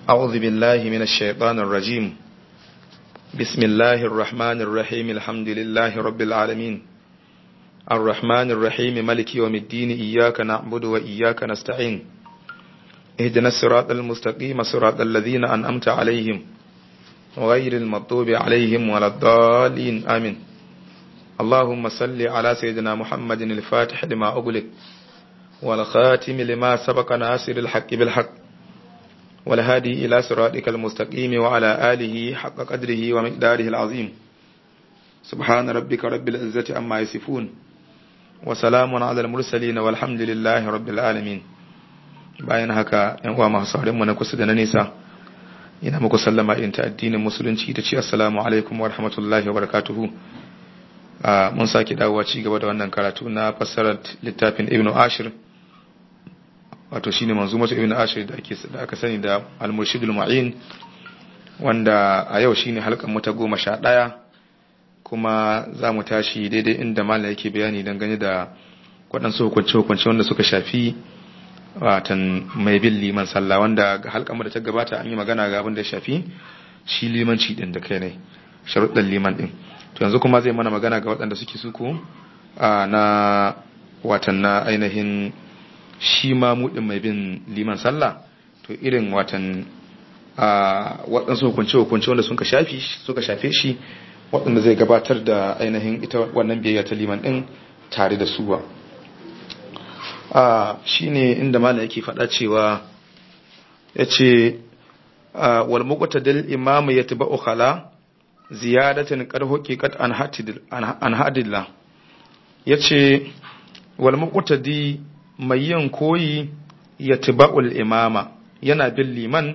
أعوذ بالله من الشيطان الرجيم بسم الله الرحمن الرحيم الحمد لله رب العالمين الرحمن الرحيم ملك يوم الدين إياك نعبد وإياك نستعين اهدنا الصراط المستقيم صراط الذين أنأمت عليهم غير المطوب عليهم ولا الضالين آمين اللهم صل على سيدنا محمد الفاتح لما أغلق والخاتم لما سبق ناصر الحق بالحق والهادي إلى صراطك المستقيم وعلى آله حق قدره ومقداره العظيم سبحان ربك رب العزة أما يصفون وسلام على المرسلين والحمد لله رب العالمين bayan haka yan uwa masu sauran mu na kusa da na nesa ina muku sallama irin ta addinin musulunci ta ce assalamu alaikum wa rahmatullahi wa barakatuhu mun sake dawowa ci gaba da wannan karatu na fassarar littafin ibnu ashir wato shine manzumatu ibnu ashir da ake da aka sani da al-murshidul mu'in wanda a yau shine halkan mu ta goma sha ɗaya kuma za mu tashi daidai inda malam yake bayani dangane da waɗansu hukunce-hukunce wanda suka shafi watan mai bin liman sallah wanda ga halkan mu da ta gabata an yi magana ga abin da ya shafi shi limanci din da kai ne sharuɗan liman din to yanzu kuma zai mana magana ga waɗanda suke suku na watan na ainihin shi ma mudin mai bin liman sallah to irin watan waɗansu hukunce-hukunce wanda suka shafi suka shafe shi waɗanda zai gabatar da ainihin ita wannan biyayya ta liman ɗin tare da suwa shi ne inda malam yake faɗa cewa ya ce wal muqtadil imamu yatba'u khala ziyadatin qad huqiqat an hadillah yace wal muqtadi mai yin koyi yatba'ul imama yana bin liman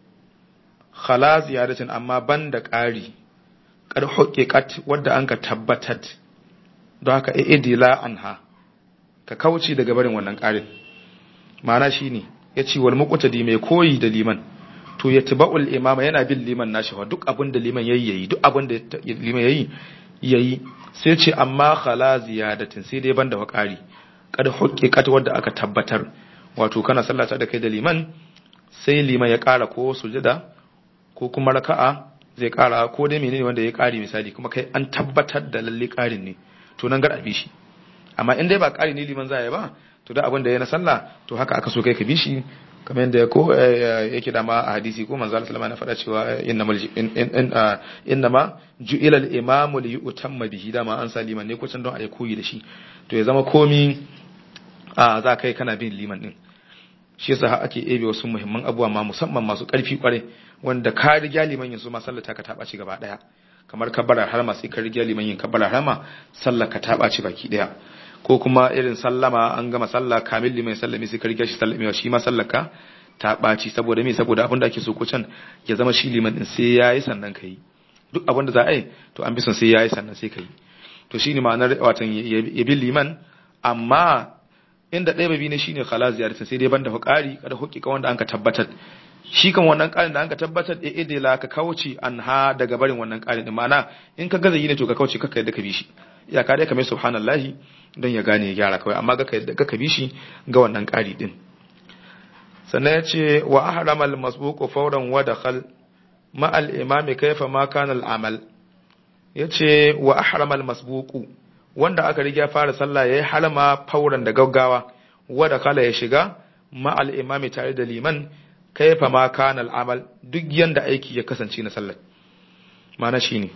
khala ziyadatin amma banda ƙari qad huqiqat wadda anka tabbatat don haka idila anha ka kauce daga barin wannan ƙarin ma'ana shine yace wal muqtadi mai koyi da liman to ya tiba'ul imama yana bin liman nashi wa duk abin da liman yayi yayi duk abin da liman yayi yayi sai ce amma khala ziyadatin sai dai banda wakari kada huqiqat wanda aka tabbatar wato kana sallata da kai da liman sai liman ya kara ko sujada ko kuma raka'a zai kara ko dai menene wanda ya kari misali kuma kai an tabbatar da lalle karin ne to nan gar abi shi amma in dai ba kari ne liman zai ba to da abin da ya na sallah to haka aka so kai ka bi shi kamar yadda ko yake dama a hadisi ko manzo Allah sallallahu alaihi wasallam faɗa cewa innama ju'ila al-imamu li yutamma bihi dama an sa liman ne ko can don a yi koyi da shi to ya zama komi a za kai kana bin liman din shi yasa ake ebe wasu muhimman abubuwa ma musamman masu karfi kware wanda ka riga liman yin su ma sallata ka taba ci gaba daya kamar kabbarar harma sai ka riga liman yin kabbarar harma sallar ka taba ci baki daya ko kuma irin sallama an gama sallah kamil liman sallami sai ka riga shi sallamewa shi ma sallaka ta ɓaci saboda me saboda abin da ake so ko can ya zama shi liman din sai yayi sannan kai duk abin da za a yi to an bi son sai yayi sannan sai kai to shine ma'anar watan ya bi liman amma inda ɗaya babi ne shine khala ziyarta sai dai banda hukari kada hukika wanda anka tabbatar shi kan wannan ƙarin da anka tabbatar e idila ka kauce an ha daga barin wannan ƙarin din ma'ana in ka gaza yi ne to ka kauce kakka yadda ka bi shi iyaka dai ka mai subhanallahi don ya gane ya gyara kawai amma ga ka bi shi ga wannan ƙari din sannan ya ce wa ahramal masbuqu fawran wa dakhal ma al imami kaifa ma kana al amal yace wa ahramal masbuqu wanda aka riga fara sallah yayi halama fauran da gaggawa wa dakhala ya shiga ma al imami tare da liman kaifa ma kana al amal duk yanda aiki ya kasance na sallar ma'ana shine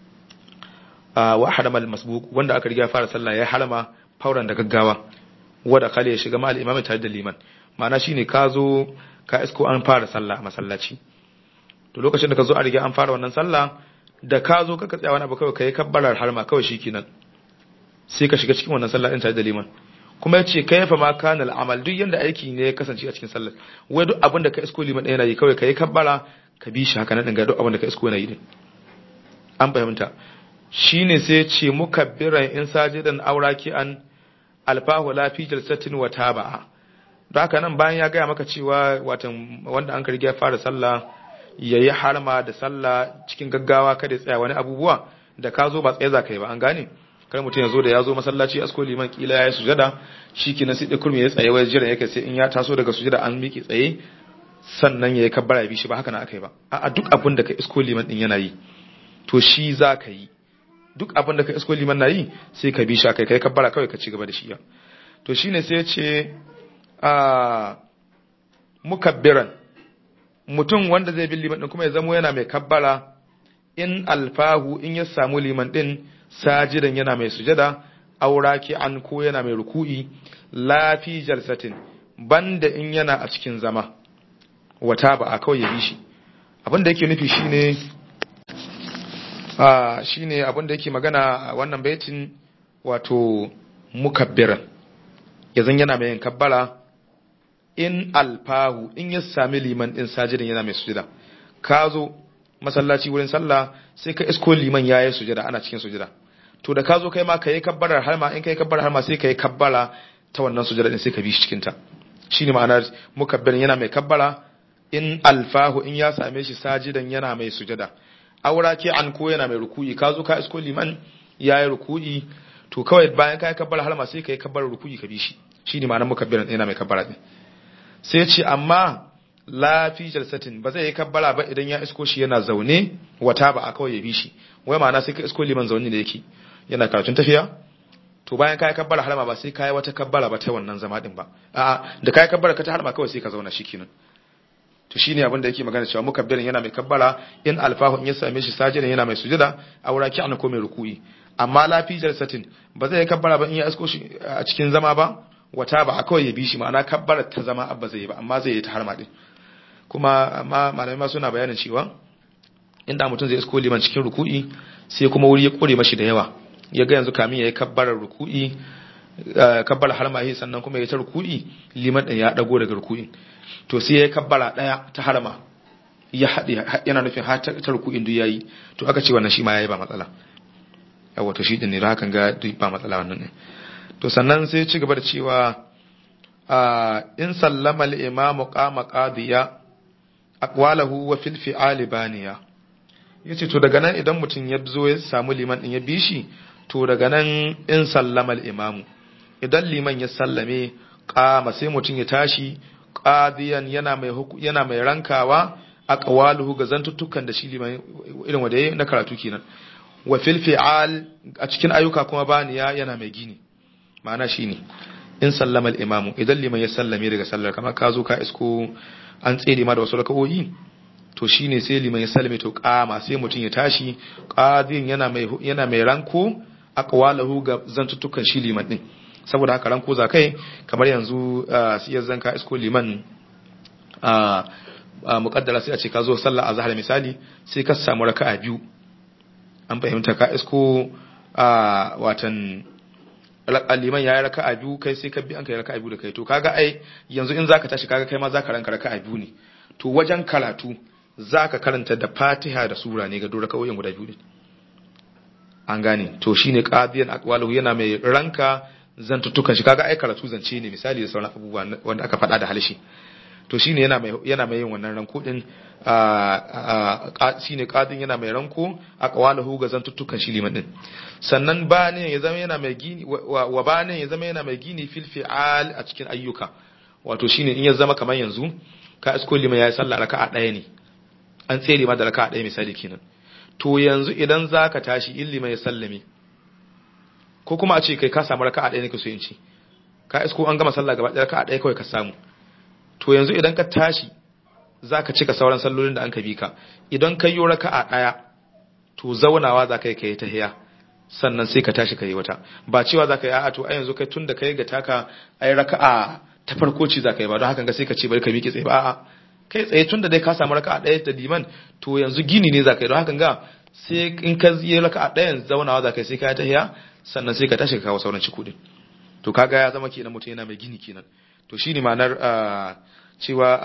wa haramal masbuq wanda aka riga fara sallah ya harama fauran da gaggawa wanda kale ya shiga mal imami tare da liman ma'ana shine ka zo ka isko an fara sallah a masallaci to lokacin da ka zo a riga an fara wannan sallah da ka zo ka tsaya wani abu kawai kai kabbarar harma kawai shikenan sai ka shiga cikin wannan sallah din tare da liman kuma ya ce kaifa ma kana al'amal duk yanda aiki ne ya kasance a cikin sallar wai duk abin da ka isko liman ɗaya yana yi kawai kai kabbara ka bi shi haka nan ga duk abin da ka isko yana yi din an fahimta shine sai ce mukabbiran in sajidan auraki an alfahu la fi jalsatin wa taba'a don haka nan bayan ya gaya maka cewa watan wanda an karge fara sallah yayi harma da sallah cikin gaggawa kada ya tsaya wani abubuwa da ka zo ba tsaye za ka yi ba an gane kar mutum ya zo da ya zo masallaci asko liman kila ya yi sujada shi kenan sai kurmi ya tsaye wai jira yake sai in ya taso daga sujada an miƙe tsaye sannan ya yi kabbara ya bi shi ba haka na aka yi ba a duk abin da ka isko liman din yana yi to shi za ka yi duk abin da ka isko liman na yi sai ka bi shi kai kai kabbara kawai ka ci gaba da shi ya to shine sai ya ce a mukabbiran mutum wanda zai bi liman din kuma ya zamo yana mai kabbara in alfahu in ya samu liman din sajidan yana mai sujada auraki an ko yana mai ruku'i lafi jalsatin banda in yana a cikin zama wata ba a kawai ya bi shi abin da yake nufi shine a shine abin da yake magana a wannan baitin wato mukabbiran yazan yana mai yin kabbara in alfahu in ya sami liman din sajidin yana mai sujada ka zo masallaci wurin sallah sai ka isko liman ya yi sujada ana cikin sujada to da ka zo kai ma ka yi kabbarar har ma in ka yi kabbarar har ma sai ka yi kabbara ta wannan sujada din sai ka bi shi cikin ta shine ma'anar mukabbirin yana mai kabbara in alfahu in ya same shi sajidan yana mai sujada aura ke an ko yana mai ruku'i ka zo ka isko liman ya yi ruku'i to kawai bayan ka yi kabbara har ma sai ka yi kabbarar ruku'i ka bi shi shine ma'anar mukabbirin yana mai kabbara din sai ce amma lafi jalsatin ba zai yi kabbara ba idan ya isko shi yana zaune wata ba a kawai ya bi shi wai ma'ana sai ka isko liman zaune da yake yana karatun tafiya to bayan ka yi kabbara harma ba sai ka yi wata kabbara ba ta wannan zama din ba a'a da ka yi kabbara ka ta harma kawai sai ka zauna shi kenan to shine abin da yake magana cewa mukabbirin yana mai kabbara in alfahu in ya same shi sajidan yana mai sujada aura ki ko mai ruku'i amma lafi jalsatin ba zai yi kabbara ba in ya isko shi a cikin zama ba wata ba a kawai ya bi shi ma'ana kabbarar ta zama abba zai yi ba amma zai yi ta harma din kuma amma malamai ma suna bayanin cewa inda mutum zai isko liman cikin ruku'i sai kuma wuri ya kore mashi da yawa ya ga yanzu kamin ya yi kabbarar ruku'i kabbar harma yi sannan kuma ya ta ruku'i liman ɗin ya ɗago daga ruku'in to sai ya yi kabbara ɗaya ta harma ya haɗe yana nufin har ta ruku'in duk yayi to aka ce wannan shi ma yayi ba matsala yawa to shi din ne da hakan ga duk ba matsala wannan ne to sannan sai ci gaba da cewa in sallama al-imamu qama qadiya aqwalahu wa fil fi'ali baniya yace to daga nan idan mutum ya zo ya samu liman din ya bi shi to daga nan in sallama al-imamu idan liman ya sallame qama sai mutum ya tashi qadiyan yana mai yana mai rankawa aqwaluhu ga zantuttukan da shi liman irin wanda yayi na karatu kenan wa fil fi'al a cikin ayyuka kuma baniya yana mai gini ma'ana shine in sallama al-imamu idan liman ya sallame daga sallar kamar ka zo ka isko an tsere ma da wasu rakawoyi to shine sai liman ya sallame to kama sai mutum ya tashi qadin yana mai yana mai ranko aqwalahu ga zantuttukan shi liman din saboda haka ranko za kai kamar yanzu sai ya zanka isko liman a muqaddara sai a ce ka zo sallar azhar misali sai ka samu raka'a biyu an fahimta ka isko watan liman ya yi raka'a biyu kai sai ka bi an kai raka'a biyu da kai to kaga ai yanzu in zaka tashi kaga kai ma zaka ranka raka'a biyu ne to wajen karatu zaka karanta da Fatiha da sura ne ga dora kawai guda biyu ne an gane to shine qadiyan aqwaluhu yana mai ranka zantutukan shi kaga ai karatu zance ne misali da sauran abubuwa wanda aka faɗa da halshi to shine yana mai yana mai yin wannan ranko din shine qadin yana mai ranko aqwaluhu ga zantuttukan shi liman din sannan bane ya zama yana mai gini wa bane ya zama yana mai gini fil fi'al a cikin ayyuka wato shine in ya zama kamar yanzu ka isko liman yayi sallah raka'a daya ne an tsere ma da raka'a daya misali kenan to yanzu idan zaka tashi in liman ya sallame ko kuma a ce kai ka samu raka'a daya ne ka so in ce ka isko an gama sallah gaba daya raka'a daya kawai ka samu to yanzu idan ka tashi za ka cika sauran sallolin da an ka bi ka idan ka yi raka'a ɗaya to zaunawa za ka yi ka yi tahiya sannan sai ka tashi ka yi wata ba cewa za ka yi a'a to a yanzu kai tun da ka yi ga taka a yi raka'a ta farko ci za ka yi ba don hakan ga sai ka ce bari ka miƙe tsaye ba a'a kai tsaye tun da dai ka samu raka'a ɗaya da liman to yanzu gini ne za ka yi don hakan ga sai in ka yi raka'a ɗayan zaunawa za ka yi sai ka yi tahiya sannan sai ka tashi ka kawo sauran cikudin to kaga ya zama kenan mutum yana mai gini kenan to shine ma'anar cewa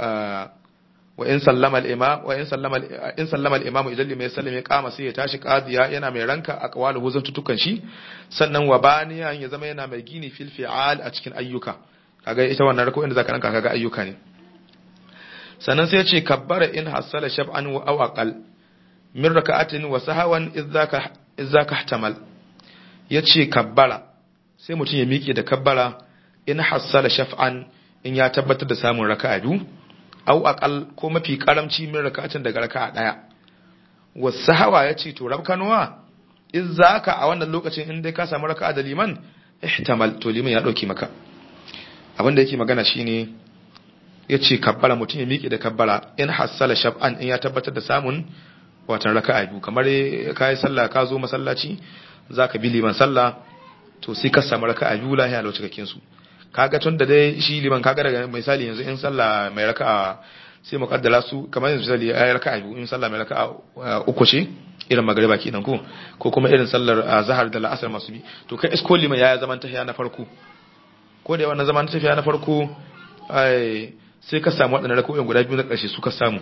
wa in sallama al-imam wa in sallama in sallama al-imam idan limai sallame kama sai ya tashi qadiya yana mai ranka aqwalu huzun tutukan shi sannan wa baniya ya zama yana mai gini fil fi'al a cikin ayyuka kaga ita wannan rako inda zaka ranka kaga ayyuka ne sannan sai ya ce kabbara in hasala shab'an wa aw aqal min raka'atin wa sahawan idzaka idzaka ihtamal yace kabbara sai mutum ya miƙe da kabbara in hasala shaf'an in ya tabbatar da samun raka'a biyu au aqal ko mafi karamci min raka'atin daga raka'a daya wasahawa yace to rabkanuwa in zaka a wannan lokacin in dai ka samu raka'a da liman ihtamal to liman ya dauki maka abin da yake magana shine yace kabbara mutum ya miƙe da kabbara in hassala shab'an in ya tabbatar da samun watan raka'a biyu kamar kai sallah ka zo masallaci zaka bi liman sallah to sai ka samu raka'a biyu lahiya lau cikakken su kaga tun da dai shi liman kaga daga misali yanzu in sallah mai raka'a sai mu kaddara su kamar yanzu misali ayi raka'a biyu in sallah mai raka'a uku ce irin magariba kenan ko ko kuma irin sallar zahar da la'asar masu bi to kai isko liman ya zaman tafiya na farko ko da wannan zaman tafiya na farko ai sai ka samu waɗannan raka'o'in guda biyu na ƙarshe su ka samu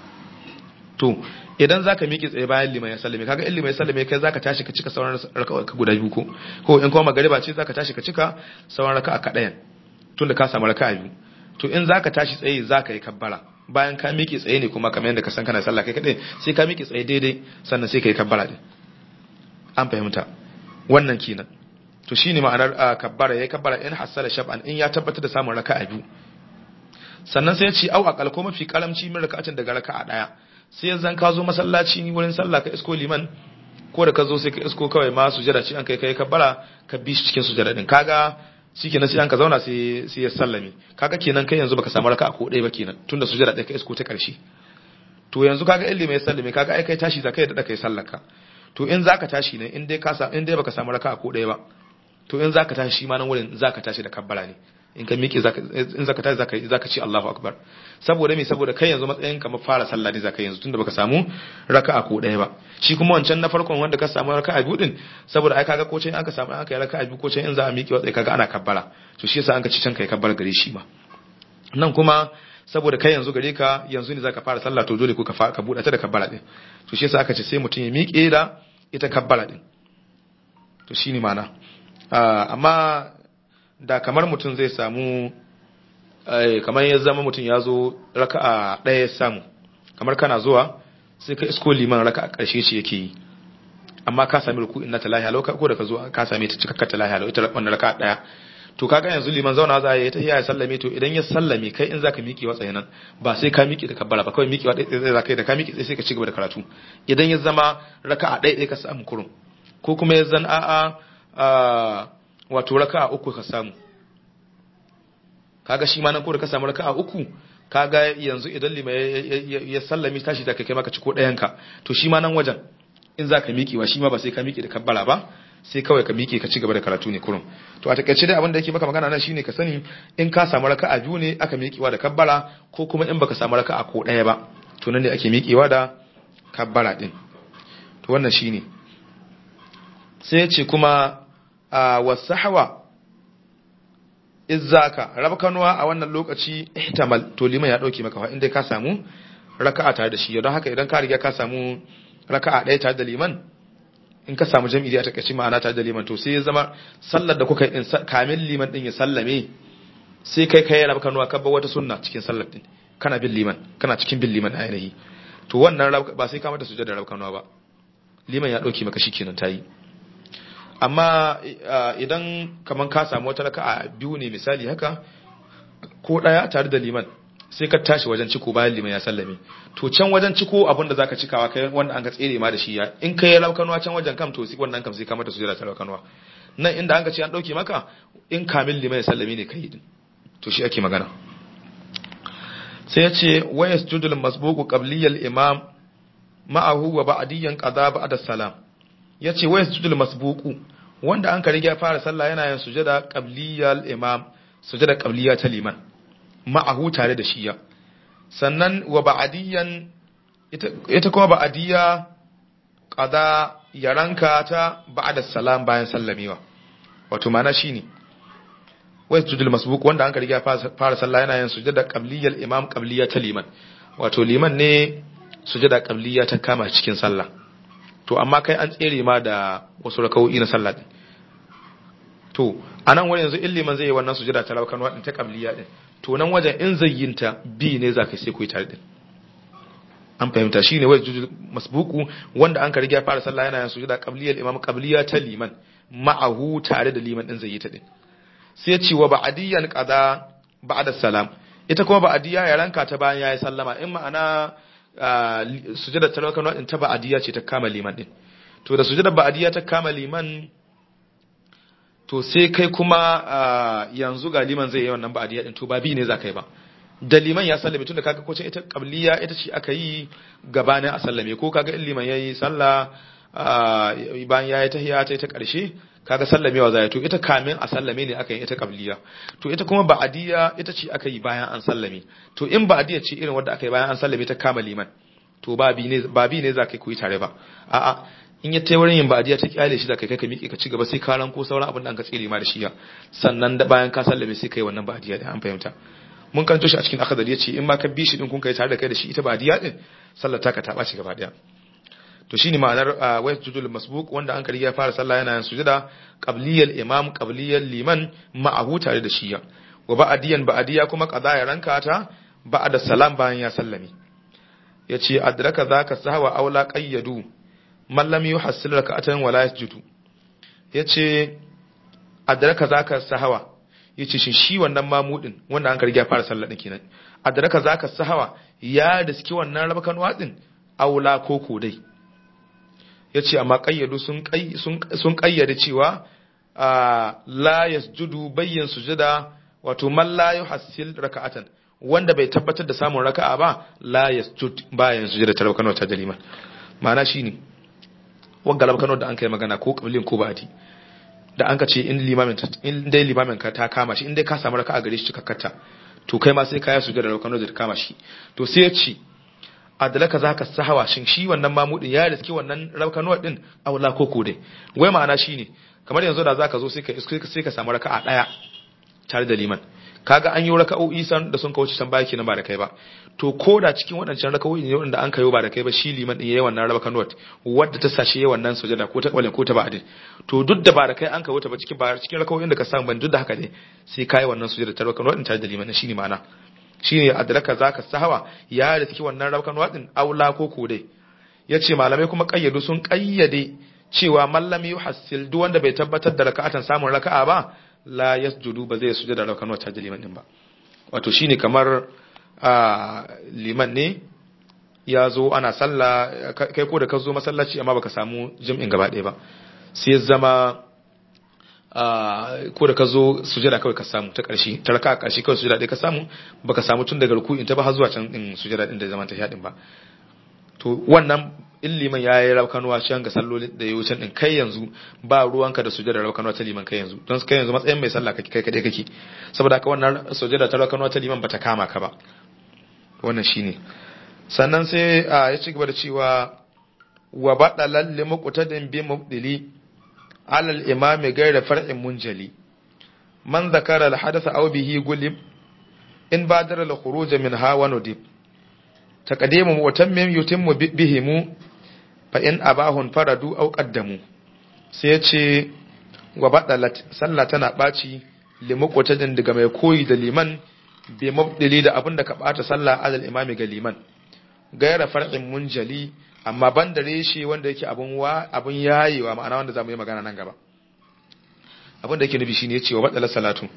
to idan zaka miƙe tsaye bayan liman ya sallame kaga in liman ya sallame kai zaka tashi ka cika sauran raka'a ka guda biyu ko ko in kuma magariba ce zaka tashi ka cika sauran raka'a ka ɗayan tunda ka samu raka'a biyu to in zaka tashi tsaye zaka yi kabbara bayan ka miƙe tsaye ne kuma kamar yadda ka san kana sallah kai kadai sai ka miƙe tsaye daidai sannan sai ka yi kabbara din an fahimta wannan kenan to shine ma'anar kabbara yayi kabbara in hasala shab'an in ya tabbatar da samun raka'a biyu sannan sai ya ce au aqal ko mafi karamci min raka'atin daga raka'a daya sai zan ka zo masallaci wurin sallah ka isko liman ko da ka zo sai ka isko kawai ma sujada ce an kai kai kabbara ka bi shi cikin sujada din kaga shikenan sai an ka zauna sai sai ya sallame kaga kenan kai yanzu baka samu raka'a ko ɗaya ba kenan tunda sujada ɗaya ka isko ta ƙarshe to yanzu kaga in limai sallame kaga ai kai tashi zakai da kai sallaka to in zaka tashi ne in dai ka in dai baka samu raka'a ko ɗaya ba to in zaka tashi shi ma nan wurin zaka tashi da kabbara ne in ka miƙe in zaka tashi zaka zaka ce Allahu akbar saboda me saboda kai yanzu matsayin kamar fara sallah ne zaka yanzu tunda baka samu raka'a ko ɗaya ba shi kuma wancan na farkon wanda ka samu raka'a biyu din saboda ai kaga ko can an ka samu an kai raka'a biyu ko can in za a miƙe watsai kaga ana kabbara to shi yasa an ka ci can kai kabbara gare shi ma nan kuma saboda kai yanzu gare ka yanzu ne zaka fara sallah to dole ko ka ka buɗa ta da kabbara din to shi yasa aka ce sai mutum ya miƙe da ita kabbara din to shine ma'ana amma da kamar mutum zai samu kamar ya zama mutum ya zo raka'a ɗaya ya samu kamar kana zuwa sai ka isko liman raka'a ƙarshe ce yake yi amma ka sami ruku inna ta lahiya ko da ka zo ka same ta cikakka ta lahiya ita wannan raka'a ɗaya to kaga yanzu liman zauna za ya ta ya sallame to idan ya sallame kai in zaka miƙe watsaye nan ba sai ka miƙe da kabbara ba kawai miƙewa ɗaya ɗaya zaka yi da ka miƙe sai ka ci gaba da karatu idan ya zama raka'a ɗaya ɗaya ka samu kurum ko kuma ya zan a'a wato raka'a uku ka samu kaga shi ma nan ko da ka samu raka'a uku kaga yanzu idan lima ya sallami tashi da kai maka ci ko ɗayan ka to shi ma nan wajen in za ka miƙewa shi ma ba sai ka miƙe da kabbara ba sai kawai ka miƙe ka ci gaba da karatu ne kurum to a takaice dai abin da yake maka magana nan shine ka sani in ka samu raka'a biyu ne aka miƙewa da kabbara ko kuma in baka samu raka'a ko ɗaya ba to nan ne ake miƙewa da kabbara din to wannan shine sai ya ce kuma a wasahwa izzaka rabkanuwa a wannan lokaci ihtamal to liman ya dauke maka fa inda ka samu raka'a tare da shi don haka idan ka riga ka samu raka'a ɗaya tare da liman in ka samu jami'i a takaice ma'ana tare da liman to sai ya zama sallar da kuka yi din kamin liman din ya sallame sai kai kai rabkanuwa ka bar wata sunna cikin sallar din kana bin liman kana cikin bin liman ainihi to wannan ba sai ka mata sujada rabkanuwa ba liman ya dauke maka shikenan tayi amma idan kaman ka samu wata raka'a biyu ne misali haka ko daya tare da liman sai ka tashi wajen ciko bayan liman ya sallame to can wajen ciko abinda zaka cikawa kai wanda an ka tsere ma da shi ya in kai laukanwa can wajen kam to wannan kam sai ka mata sujada ta laukanwa nan inda an ka ce an dauke maka in kamil liman ya sallame ne kai din to shi ake magana sai ya ce wa yasjudul masbuqu qabliyal imam ma'ahu wa ba'diyan qada ba'da salam ya ce wa yasjudul masbuqu wanda an ka riga fara sallah yana yin sujada qabliyal imam sujada qabliya ta liman ma'ahu tare da shiya sannan wa ba'diyan ita ita kuma ba'diya qada yaranka ta ba'da salam bayan sallamewa wato mana shine wa yasjudul masbuq wanda an ka riga fara sallah yana yin sujada qabliyal imam qabliya ta liman wato liman ne sujada qabliya ta kama cikin sallah to amma kai an tsere ma da wasu rakawoyi na sallah din to anan wani yanzu in liman zai yi wannan sujada ta rakan wadin ta qabliya din to nan wajen in zayyinta bi ne zaka sai ku yi tare din an fahimta shine wai jujul masbuku wanda an ka riga fara sallah yana yin sujada qabliya imam qabliya ta liman ma'ahu tare da liman din zayyita din sai ya ce wa ba'diyan qada ba'da salam ita kuma ba'adiyya ya ranka ta bayan yayi sallama in ma'ana sujada ta rakan wadin ta ba'adiyya ce ta kama liman din to da sujada ba'adiyya ta kama liman to sai kai kuma yanzu ga liman zai yi wannan ba'adiyya din to ba bi ne za ka yi ba da liman ya sallame tunda kaga ko ita qabliya ita ce aka yi gabanin a sallame ko kaga in liman yayi sallah bayan yayi tahiyya ta ta karshe kaga sallamewa zai to ita kamin a sallame ne aka yi ita qabliya to ita kuma ba'diya ita ce aka yi bayan an sallame to in ba'diya ce irin wanda aka yi bayan an sallame ta kama liman to ba bi ne ba bi ne za ka yi tare ba a'a in ya tai wurin yin ba'diya ta kyale shi da kai kai ka miƙe ka ci gaba sai ka ranko sauran abin da an ka tsire ma da shi sannan da bayan ka sallame sai kai wannan ba'diya da an fahimta mun kanto shi a cikin akadari yace in ma ka bi shi din kun kai tare da kai da shi ita ba'diya din sallar ta ka ta ɓaci gaba daya to shine ma'anar wa sujudul masbuq wanda an kariya fara sallah yana yin sujuda qabliyal imam qabliyal liman ma'ahu tare da shiya wa ba'diyan ba'diya kuma qada ya ranka ta ba'da salam bayan ya sallami yace adraka zaka sahwa aula qayyadu man lam yuhassil rak'atan wala yasjudu yace adraka zaka sahwa yace shin shi wannan mamudin wanda an kariya fara sallah din kenan adraka zaka sahwa ya riski wannan rabakan wadin aula koko dai ya ce amma ƙayyadu sun ƙayyade cewa la yasjudu bayyan sujada wato man la yuhassil raka'atan wanda bai tabbatar da samun raka'a ba la yasjud bayan sujada ta rabkano ta jalima ma'ana shine wanga rabkano da an kai magana ko qablin ko ba'di da an ka ce in limamin in dai limamin ka ta kama shi in dai ka samu raka'a gare shi cikakkata to kai ma sai ka yi sujada rabkano da ta kama shi to sai ya ce adalaka zaka sahawa shin shi wannan mamudin ya riski wannan raukanuwa din aula ko ko dai wai ma'ana shine kamar yanzu da zaka zo sai ka sai ka samu raka'a daya tare da liman kaga an yi raka'o'i san da sun kauce can baki na ba da kai ba to ko da cikin waɗancan raka'o'i ne wanda an kayo ba da kai ba shi liman din yayi wannan raukanuwa wadda ta sashe yayi wannan sujada ko ta kwalin ko ta ba'din to duk da ba da kai an kawo ta ba cikin ba cikin raka'o'in da ka samu ban duk da haka ne sai kai wannan sujada ta raukanuwa din tare da liman shine ma'ana shine adraka zaka sahawa ya riski wannan rabkan wadin aula ko ko dai yace malamai kuma kayyadu sun kayyade cewa mallam yuhassil duk wanda bai tabbatar da raka'atan samun raka'a ba la yasjudu ba zai sujada rabkan wata liman din ba wato shine kamar liman ne ya zo ana sallah kai ko da ka zo masallaci amma baka samu jim'in gaba ɗaya ba sai zama ko da ka zo sujada kawai ka samu ta ƙarshe ta raka a ƙarshe kawai sujada ɗaya ka samu baka samu tun daga ruku'in ta ba har zuwa can din sujada din da zaman ta shaɗin ba to wannan in liman ya yi raukanuwa can ga sallolin da ya wuce din kai yanzu ba ruwanka da sujada raukanuwa ta liman kai yanzu don kai yanzu matsayin mai sallah kai kadai kake saboda haka wannan sujada ta raukanuwa ta liman bata kama ka ba wannan shine sannan sai ya ci gaba da cewa wa badalal limuqtadin bi mubdili على الإمام غير فرع منجلي من ذكر الحدث أو به قلب إن بادر الخروج منها وندب تقديم وتمم يتم بهم فإن أباه فردوا أو قدموا سيتي وبطلت سلتنا باتي limuqtadin daga mai koyi da liman bi mabdili da abin da ka bata sallah alal imami ga liman gaira far'in munjali amma ban da reshe wanda yake abun wa abun yayewa ma'ana wanda zamu yi magana nan gaba abin da yake nufi shine yace wa matsalar salatu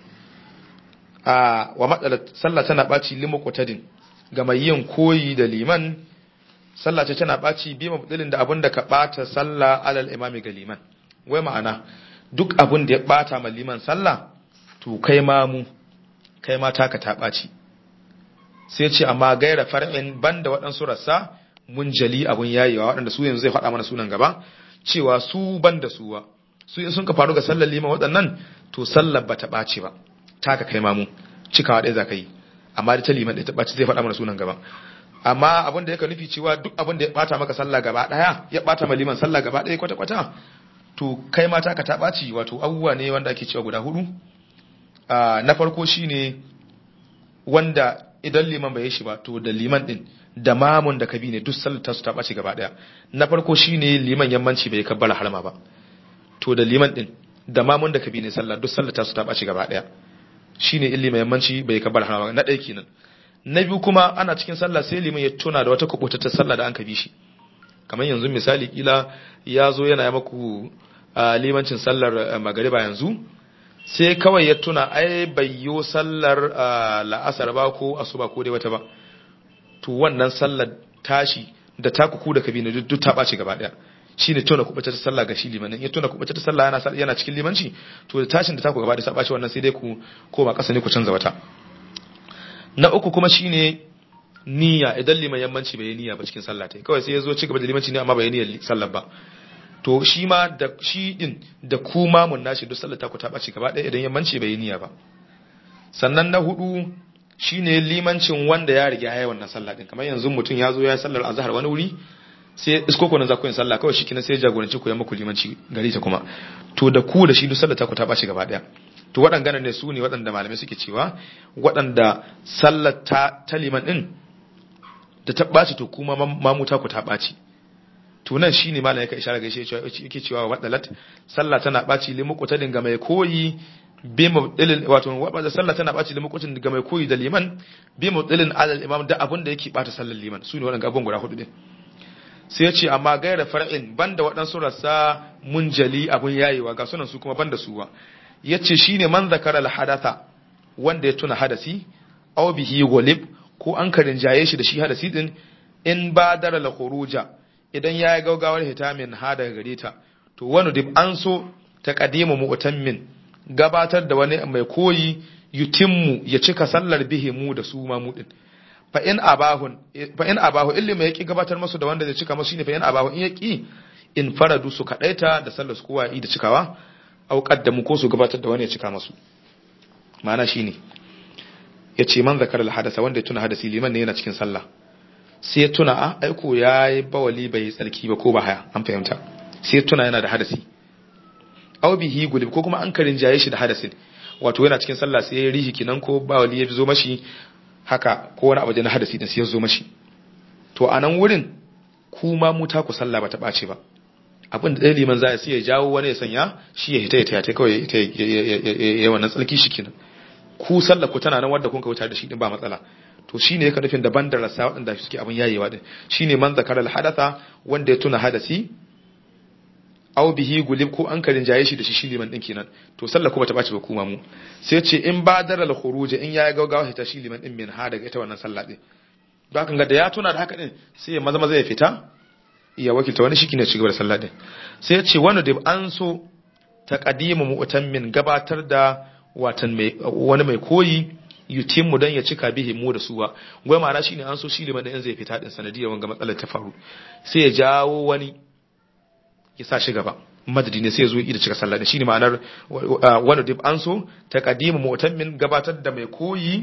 a wa matsalar sallah tana baci limu qutadin ga mai yin koyi da liman sallah ce tana baci bi mabdilin da abin da ka bata sallah alal imami ga liman wai ma'ana duk abin da ya bata ma liman sallah to kai ma mu kai ma taka ta baci sai ce amma gaira far'in banda waɗansu rassa mun jali abun yayewa waɗanda su yanzu zai faɗa mana sunan gaba cewa su ban da suwa su in sun ka faru ga sallar lima waɗannan to sallar ba ta ɓace ba ta ka kai mamu cikawa ɗaya za ka yi amma da ta liman ɗaya ta ɓace zai faɗa mana sunan gaba amma abin da yake nufi cewa duk abin da ya ɓata maka sallah gaba ɗaya ya ɓata ma liman sallah gaba ɗaya kwata kwata to kai ma ta ka ta ɓaci wato abubuwa ne wanda ake cewa guda hudu na farko shine wanda idan liman bai yi shi ba to da liman din da mamun da kabi ne duk sallar ta su ta ɓaci gaba ɗaya na farko shine liman yammanci bai kabbara harma ba to da liman din da mamun da kabi ne sallah duk sallar ta su ta ɓaci gaba ɗaya shine in liman yammanci bai kabbara harma ba na ɗaya kenan na biyu kuma ana cikin sallah sai liman ya tuna da wata kubutattar sallah da an kabi shi kamar yanzu misali kila ya zo yana yi maku limancin sallar magariba yanzu sai kawai ya tuna ai bayyo sallar la'asar ba ko asuba ko dai wata ba to wannan sallar tashi da ta kuku da kabina duk ta ɓaci gaba ɗaya shi ne tuna kuɓace ta sallah ga shi limanin ya tuna kuɓace ta sallah yana yana cikin limanci to da tashin da ta ku gaba ɗaya ta ɓaci wannan sai dai ku koma ƙasa ne ku canza wata na uku kuma shine niyya idan liman yammanci bai yi niyya ba cikin sallah ta kawai sai ya zo ci gaba da limanci ne amma bai yi niyyar sallar ba to shi ma da shi din da ku mamun nashi duk sallar ta ku ta ɓaci gaba ɗaya idan yammanci bai yi niyya ba sannan na hudu shine limancin wanda ya riga yayi wannan sallah din kamar yanzu mutum ya zo ya sallar azhar wani wuri sai isko ko nan za ku yin sallah kawai shikenan sai jagoranci ku ya muku limanci gari ta kuma to da ku da shi duk sallar ta ku ta ɓaci gaba ɗaya to waɗanda ne su ne waɗanda malamai suke cewa waɗanda sallar ta ta liman din da ta ɓaci to kuma mamuta ku ta ɓaci to nan shine malam yake isharar gaishe cewa yake cewa wadalat sallah tana ɓaci limu ta dinga mai koyi bi mubdilin wato wadda sallah tana ɓaci limu kutin dinga mai koyi da liman bi mubdilin alal imam da abun da yake ɓata sallar liman su ne waɗanda abun guda hudu din sai ya ce amma gaira far'in banda waɗansu rasa munjali abun yayewa ga sunan su kuma banda su ba ya ce shine man zakara hadatha wanda ya tuna hadasi aw bihi gulib ko an karin jaye shi da shi hadasi din in ba dara la khuruja idan ya yi gaugawar hitamin ha daga gare ta to wani dib an so ta kadimu mu'tammin gabatar da wani mai koyi yutimmu ya cika sallar bihi mu da su ma mu din fa in abahun fa in abahu illi mai yaki gabatar masu da wanda zai cika masu shine fa in abahu in yaki in faradu su kadaita da sallar su kowa yi da cikawa au qaddamu ko su gabatar da wani ya cika masu ma'ana shine ya ce man zakar hadasa wanda ya tuna hadasi liman ne yana cikin sallah sai ya tuna a aiko ya yi bawali bai yi tsarki ba ko ba haya an fahimta sai ya tuna yana da hadasi au bihi gulib ko kuma an karin jaye shi da hadasin wato yana cikin sallah sai ya rihi kinan ko bawali ya zo mashi haka ko wani abu da na hadasi din sai ya zo mashi to a nan wurin kuma mu ta ku sallah ba ta ɓace ba abin da ɗaya liman za sai ya jawo wani ya sanya shi ya hita ya taya kawai ya wannan tsarki shi kenan ku sallar ku tana nan wadda kun kauta da shi din ba matsala to shine yake nufin daban da rasa waɗanda suke abin yayewa din shine man zakara hadatha wanda ya tuna hadasi aw bihi gulib ko an karin jaye shi da shi shi liman din kenan to sallar ku bata bace ba kuma mu sai ce in badara al khuruj in ya gaugawa hita shi liman din min ha daga ita wannan sallah din don haka ga da ya tuna da haka din sai ya maza maza ya fita ya wakilta wani shike ne ci gaba da sallah din sai ya ce wani da an so taqdimu mu'tammin gabatar da watan wani mai koyi yutimmu dan ya cika bihi mu da suwa gwai ma'ana shine an so shi liman da in zai fita din sanadiyar wanga matsalar ta faru sai ya jawo wani ya sa shi gaba madadi ne sai ya zo yi da cika sallah shine ma'anar wani dib an so taqdimu mu'tammin gabatar da mai koyi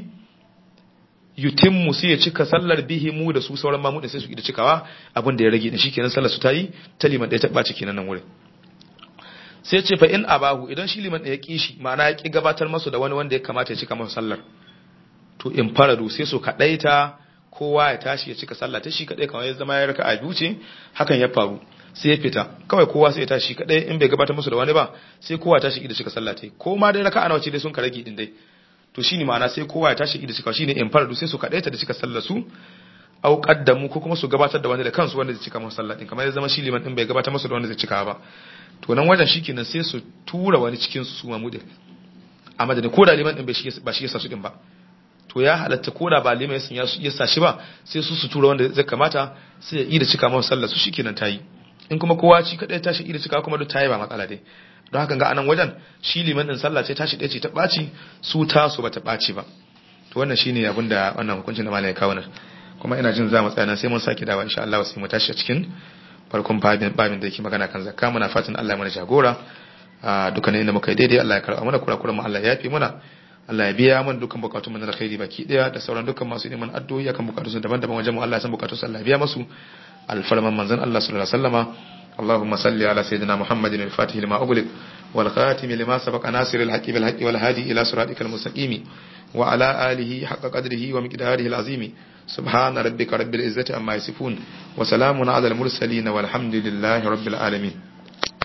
yutimmu sai ya cika sallar bihi mu da su sauran mamu da sai su yi da cikawa abin da ya rage da shikenan sallar su tayi ta liman da ya taba ciki nan wurin sai ce fa in abahu idan shi liman da ya kishi ma'ana ya ki gabatar masu da wani wanda ya kamata ya cika masa sallar to in faradu sai su kadaita kowa ya tashi ya cika sallah ta shi kadai kawai ya zama ya raka a biyu ce hakan ya faru sai ya fita kawai kowa sai ya tashi kadai in bai gabatar musu da wani ba sai kowa tashi da cika sallah ta ko ma dai raka'a nawa ce dai sun ka rage din dai to shine ma'ana sai kowa ya tashi da cika shine in faradu sai su kadaita da cika sallar su au qaddamu ko kuma su gabatar da wani da kansu wanda zai cika masa sallah din kamar ya zama shi liman din bai gabatar musu da wanda zai cika ba to nan wajen shikenan sai su tura wani cikin su ma mudin a madadin ko da liman din ba shi yasa su din ba to ya halatta ko da ba liman ya sa shi ba sai su su tura wanda zai kamata sai ya yi da cika masa sallah su shikenan tayi in kuma kowa ci kadai tashi yi da cika kuma duk tayi ba matsala dai don haka ga anan wajen shi liman din sallah ce tashi ɗaya ce ta ɓaci su tasu ba ta ɓaci ba to wannan shine abin da wannan hukuncin da malai ya kawo nan kuma ina jin za mu tsaya sai mun sake dawa insha Allah sai mu tashi a cikin farkon babin babin da yake magana kan zakka muna fatan Allah ya mana jagora a dukkanin inda muka yi daidai Allah ya karɓa mana kurakuran mu Allah ya yafe mana Allah ya biya mana dukkan bukatun mu na alkhairi baki daya da sauran dukkan masu neman addu'o'i akan bukatun su daban-daban wajen mu Allah ya san bukatun su Allah ya biya masu alfarman manzon Allah sallallahu alaihi wasallama اللهم صل على سيدنا محمد الفاتح لما أغلق والخاتم لما سبق ناصر الحق بالحق والهادي إلى صراطك المستقيم وعلى آله حق قدره ومقداره العظيم سبحان ربك رب العزة عما يصفون وسلام على المرسلين والحمد لله رب العالمين